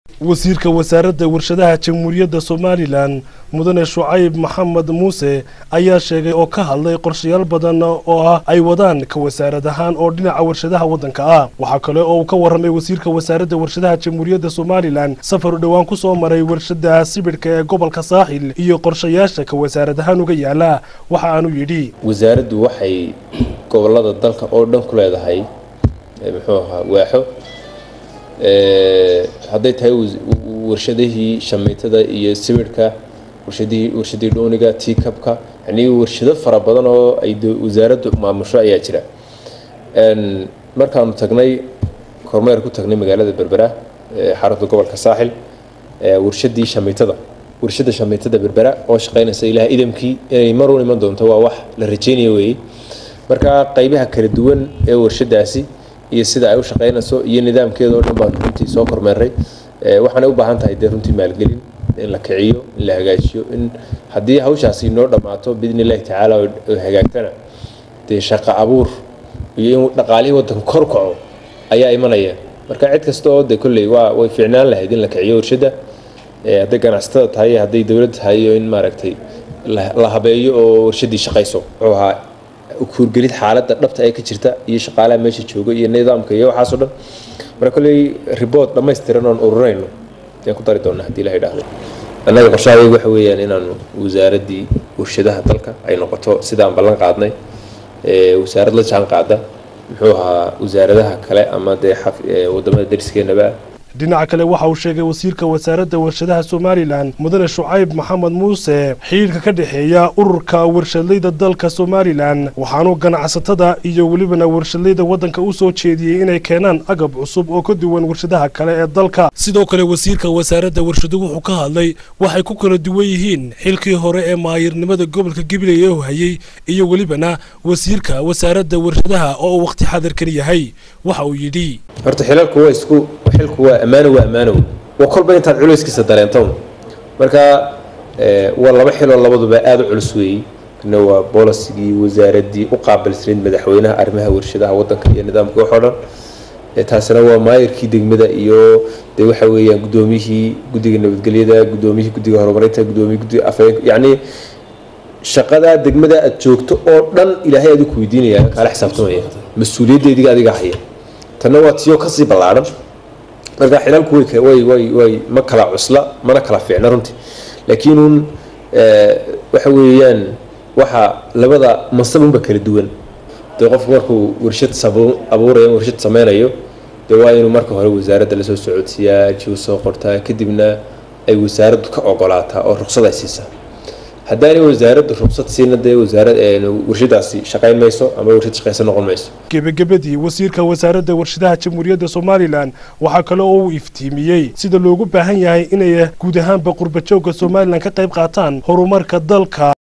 wasiirka wasaaradda warshadaha jamhuuriyadda somalilan mudane shucayb maxamed muuse ayaa sheegay oo ka hadlay qorshayaal badan oo ah ay wadaan ka wasaarad ahaan oo dhinaca warshadaha waddanka ah waxaa kale oo uu ka warramay wasiirka wasaaradda warshadaha jamhuuriyadda somalilan safar u dhowaan ku soo maray warshada sibidhka ee gobolka saaxil iyo qorshayaasha ka wasaarad ahaan uga yaala waxa aanu yidhi wasaaraddu waxay gobolada dalka oo dhan ku leedahay muxuu ahaa waaxo hadday tahay warshadihii shameytada iyo sibidhka warshadihii warshadii dhooniga tiikabka yani warshado fara badan oo ay wasaaraddu maamusho ayaa jira markaanu tagnay kormeer ku tagnay magaalada berbera xarunta gobolka saaxil warshadii shameytada warshada shameytada berbera oo shaqeynaysa ilaah idamkii inay mar u iman doonto waa wax la rajeynaya weeye marka qaybaha kala duwan ee warshadaasi iyo sida ay u shaqeynayso iyo nidaamkeeda oo dhan baan runtii soo kormeeray waxaanay u baahan tahay dee runtii maalgelin in la kiciyo in la hagaajiyo in haddii hawshaasi inoo dhammaato biidni illahi tacaala oo hagaagtana dee shaqo abuur iyo in dhaqaalihii waddanka kor kaco ayaa imanaya marka cid kasta oo dee kolley waa way fiicnaan lahayd in la kiciyo warshadda hadday ganacsatada tahay hadday dowlad tahay iyo in maaragtay la habeeyo oo warshaddii shaqayso wuxuu ahaa kuurgelid xaaladda dhabta ee ka jirta iyo shaqaalaha meesha jooga iyo nidaamka iyo waxaasoo dhan marka kolley riboort dhammaystiran oon ururayno ayaan ku dari doonaa haddii ilaha idhaahdo annaga qorshahaygu waxa weeyaan inaanu wasaaraddii warshadaha dalka ay noqoto sidaan ballan qaadnay wasaarad la jaan qaada muxuu ahaa wasaaradaha kale ama dee wadamada dariskeenaba dhinaca kale waxa uu sheegay wasiirka wasaaradda warshadaha somalilan mudane shucayb maxamed muuse xidhiirka ka dhexeeya ururka warshadlayda dalka somalilan waxaanuu ganacsatada iyo welibana warshadlayda waddanka u soo jeediyey inay keenaan agab cusub oo ka duwan warshadaha kale ee dalka sidoo kale wasiirka wasaaradda warshadu wuxuu ka hadlay waxay ku kala duwan yihiin xilkii hore ee maayirnimada gobolka gabiley ee hayey iyo welibana wasiirka wasaaradda warshadaha oo uu wakhti xadirkan yahay waxa uu yidhi horta xilalku waa isku xilku waa ammaano waa ammaanow waa kolba intaad culayskiisa dareentown marka waa laba xiloo labaduba aada u culus weeyey kana waa bolisigii wasaaraddii u qaabilsanayd madaxweynaha arrimaha warshadaha waddanka iyo nidaamka waxoo dhan taasina waa maayirkii degmada iyo dee waxa weeyaan guddoomiyihii guddiga nabadgelyada guddoomiyihii guddiga horumarinta guddoomiyi guddiga afhayeenka yacni shaqadaa degmada aad joogto oo dhan ilaahay adigu ku weydiinaya kaala xisaabtamaya mas-uuliyaddeediga adiga haya tanna waa tiyo kasii ballaadhan marka xilalku way way way way ma kala cusla mana kala fiicna runtii laakiin uun waxa weeyaan waxa labada mansabunba kala duwan dee qofku markuu warshad abuurayo warshad sameynayo dee waa inuu marka hore wasaaradda lasoo socodsiiyaa jiw soo qortaa kadibna ay wasaaraddu ka ogolaataa oo ruqsad ay siisaa haddaanay wasaaraddu ruqsad siina dee wasaarad warshadaasi shaqayn mayso ama warshad shaqaysan noqon mayso gebagabadii wasiirka wasaaradda warshadaha jamhuuriyadda somalilan waxaa kale oo uu iftiimiyey sida loogu baahan yahay inay guud ahaanba qurbajoogga somalilan ka qayb qaataan horumarka dalka